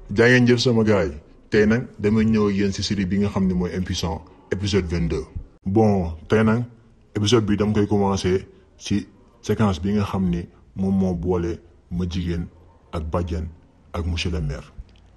jaa ngeen jëf sama gars yi tey nag damay ñëw ak yéen si série bi nga xam ne mooy impuissant épisode 22. bon tey nag épisode bi dama koy commencé ci séquence bi nga xam ni moom moo boole ma jigéen ak bàjjen ak monsieur le maire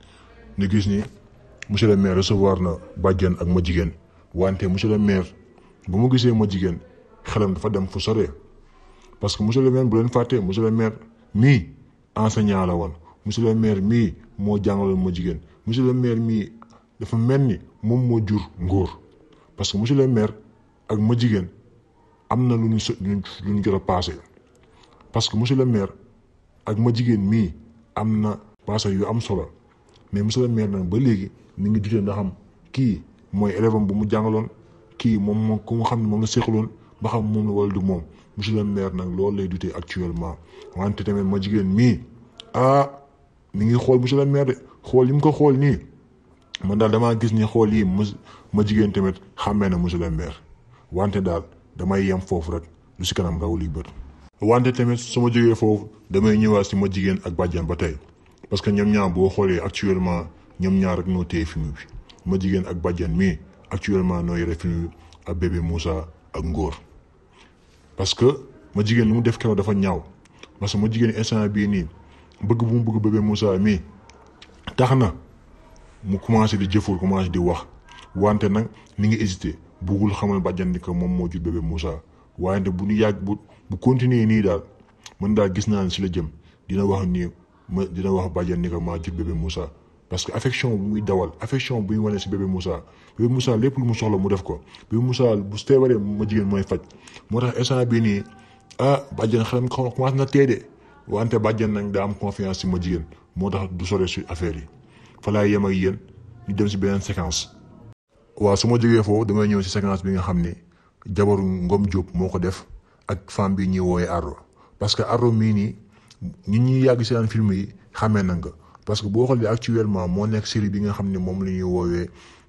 ñu gis ni monsieur le maire recevoir na bàjjen ak ma jigéen wante monsieur le maire bu mu gisee ma jigéen xelam dafa dem fu sore parce que monsieur le maire bu leen fàttee monsieur le maire mii enseignant la woon monsieur le maire mii moo jàngaloon ma jigéen monsieur le maire mii dafa mel ni moom moo jur ngóor parce que monsieur le maire ak ma jigéen am na lu ñu so lu ñu jot a passé parce que monsieur le maire ak ma jigéen mii am na passé yu am solo mais monsieur le maire nag ba léegi mi ngi dutee ndax am kii mooy élève am bu mu jàngaloon kii moom moom ku nga xam ne moom la seqaloon ba xam moom la wala du moom monsieur le maire nag loolu lay dutee actuellement wante tamit ma jigéen mii ah mi ngi xool monsieur le maire de xool yi mu ko xool nii man daal damaa gis ni xool yi ma ma jigéen tamit xàmmee na monsieur le maire wante daal damay yem foofu rek lu si kanam raw li bët. wante tamit su ma jógee foofu damay ñëwaat si ma jigéen ak bàjjan ba tey parce que ñoom ñaar boo xoolee actuellement ñoom ñaar rek noo téye film bi ma jigéen ak bàjjan mii actuellement noo yore film bi ak bébé Moussa ak Ngor. parce que ma jigéen lu mu def keroog dafa ñaaw parce que ma jigéen instant bii nii bëgg bu mu bëgg bébé Moussa mii tax na mu commencé di jëfur commencé di wax wante nag ni ngi hésité buggul xamal bàjjan ni que moom moo jur bébé Moussa wante bu ñu yàgg bu bu continuer nii daal man daal gis naa ne si la jëm dina wax nii ma dina wax bàjjan ni que maa jur bébé Moussa parce que affection bu muy dawal affection bu muy wane si bébé Moussa bébé Moussa lépp lu mu soxla mu def ko bébé Moussa bu feebaree ma jigéen mooy faj moo tax instant bii nii ah bàjjan xelam commencé na teede wante bàjjan nag daa am confiance si ma jigéen moo tax du sore si affaire yi fa laay yem ak yéen ñu dem si beneen séquence. waaw su ma jógee foofu damay ñëw si séquence bi nga xam ni jabaru Ngom Diop moo ko def ak femme bi ñuy woowee Arro parce que Arro mii nii ñun ñuy yàgg seen film yi xamee na nga parce que boo xoolee actuellement moo nekk série bi nga xam ne moom la ñuy woowee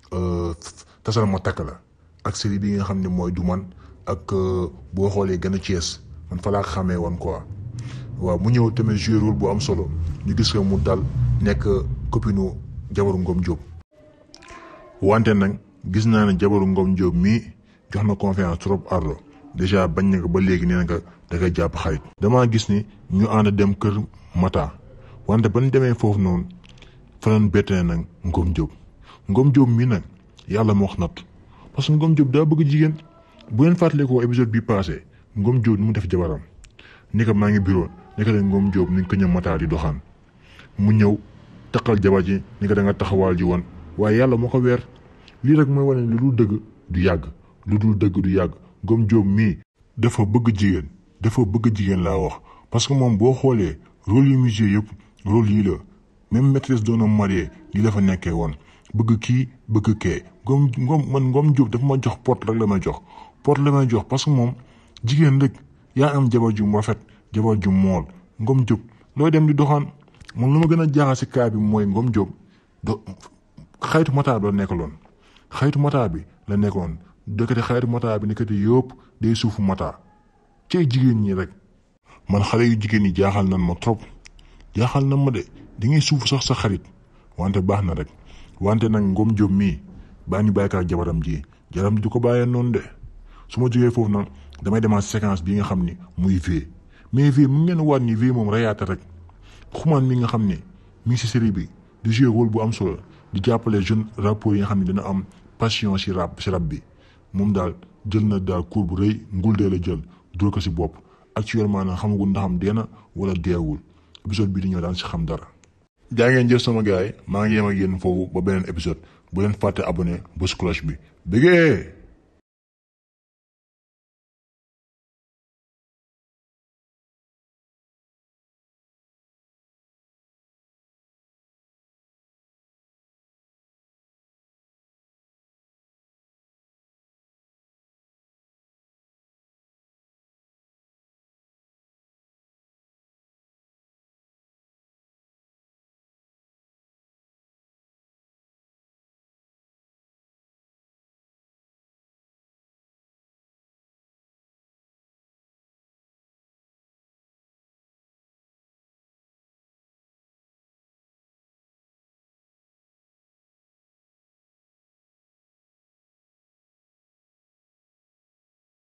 tasal ma takk la ak série bi nga xam ne mooy du man ak boo xoolee gën a Thiès man fa laa xamee woon quoi waaw mu ñëw tamit joué rôle bu am solo ñu gis ko mu dal nekk copine jabaru Ngom Diop. wante nag gis naa ne jabaru Ngom Diop mii jox na confiance trop Ardo déjà bañ na ko ba léegi nee na ko da koy jàpp xarit. damaa gis ni ñu ànd dem kër Mata wante ba ñu demee foofu noonu fa lañ bettee nag Ngom Diop Ngom Diop mii nag yàlla moo wax natt parce que Ngom Diop daa bëgg jigéen bu leen fàttalikoo épisode bi passé Ngom Diop ni mu def jabaram ni ko maa ngi bureau ni ko de Ngom Diop ni ko ñëw Mata di doxaan mu ñëw taqal jabar ji ni ko da nga taxawaal ji woon waaye yàlla moo ko weer lii rek mooy wane lu dul dëgg du yàgg lu dul dëgg du yàgg Ngom Diop mii dafa bëgg jigéen dafa bëgg jigéen laa wax parce que moom boo xoolee rôle yu musée yëpp rôle yii la même maîtresse d'un homme marié lii la fa nekkee woon bëgg kii bëgg kee Ngom Ngom man Ngom Diop dafa ma jox porte rek la may jox porte la may jox parce que moom jigéen rek yaa am jabar ju rafet jabar ju mool Ngom Diop looy dem di doxaan man lu ma gën a jaaxal si kaa bi mooy Ngom Diop do xaytu mataa bi la nekkaloon xaytu mataa bi la nekkoon dëkkati xaytu mataa bi nekkati yëpp day suufu mataa cay jigéen ñi rek man xale yu jigéen ñi jaaxal nan ma trop jaaxal nan ma de di ngay suufu sax sa xarit wante baax na rek wante nag Ngom Diop mii baa ñu bàyyi ak jabaram ji jabaram du ko bàyyee noonu de su ma jógee foofu nag damay demaat séquence bi nga xam ni muy V mais V mu ngeen waat ni V moom reyaata rek xumaan mi nga xam ne mi ngi si série bi di jouer rôle bu am solo di jàppale jeune rappeurs yi nga xam ne dina am passion si rap si rap bi moom daal jël na daal cours bu rëy ngul dee la jël dóor ko si bopp actuellement nag xamagul ndax am dee na wala deewul épisode bi di ñëw daan si xam dara. jaa ngeen jëf sama gars yi maa ngi yem ak yéen foofu ba beneen épisode bu leen fàtte abonné bés cloche bi bëggee.